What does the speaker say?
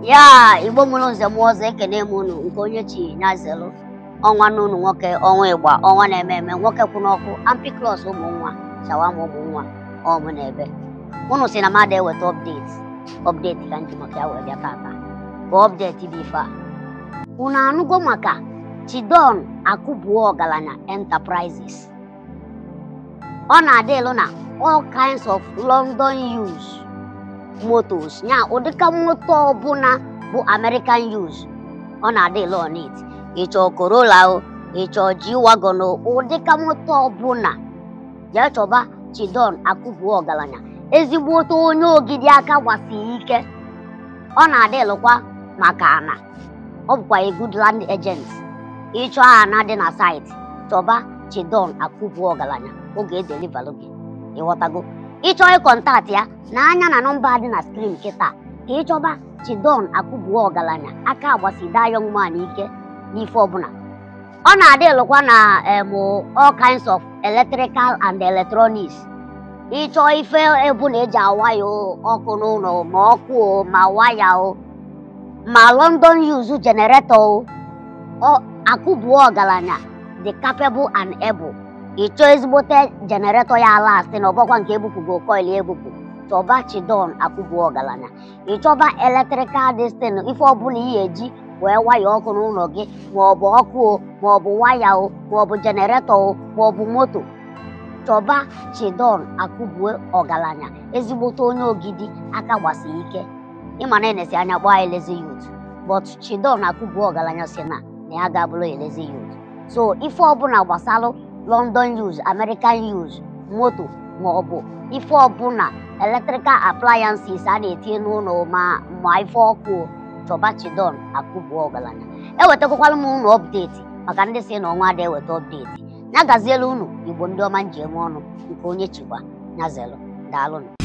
ya igbo mụrụ nze m ọzọ ekene m unu nke onye chi nyazelu ọnwa n'unu nwoke ọnwa ịgba ọnwa na-eme eme nwoke kwụ n'ọkụ ampiklos ụmụ nwa shawama ụmụ nwa ọmụ na ebe unu si na mmadụ eweta ọpdeti ọpdeti ka nji maka ya wee bịa tata ka ọpdeti dị ife a unu anụgo maka chidon akụbuo ọgaranya enterprises ọ na-adị elu na all kinds of london use motos nya ụdịka moto ọbụla bụ american use ọ na-adị elu on it ịchọ corolla o ịchọ g-wagon o ụdịka moto ọbụla jee chọba chidon akụbuo ọgaranya ezigbote onye ogidi aka gbasiri ike ọ na-adị elụkwa maka ana ọ bụkwa a good land agent ịchọ ana dị na site chọba chidon akụbuo ọgaranya oge edelivalụ gị ịghọtago ịchọ ịkọntaktị ya na anya na nọmba dị na skrin kịta ka ịchọba chidon akụbuo ọgaranya aka agbasida young man ike n'ife ọbụla ọ na-adị elụkwa na em all kinds of electrical and electronics ịchọọ ife ebu na eji awaya ọkụ n'ụlọ ma ọkụ o ma waya o ma london use generator o akụbuo ọgaranya the capable and able ịchọọ ezigbote generator ya last na ọbọkwa nke ebupụgo coil ebupụ chọba chidon akụbuo ọgaranya ịchọba electrical destin ife ọbụla ị ga-eji wee waya ọkụ n'ụlọ gị maọbụ ọkụ o maọbụ waya o maọbụ generator o maọbụ moto chọba chidon akụbuo ọgaranya ezigbote onye ogidi aka gbasi ike ịma na enesi anya gbaa elezi yut but chidon akụbuo ọgaranya si na na ya ga-abụrụ elezi yut so ife ọbụla gbasalụ london use american use moto maọbụ ife ọbụla electrical appliances a na-etinye n'ụlọ ma ma ife ọkụ chọba chidon akụbuo ọgaranya ewetakwala m unu ọpdeti maka ndị si na ọnwa ada eweta ọpdeti ya gaziela unu igbo ndị ọma nji eme ọnụ nke onye chikwa nyazelu daalụnụ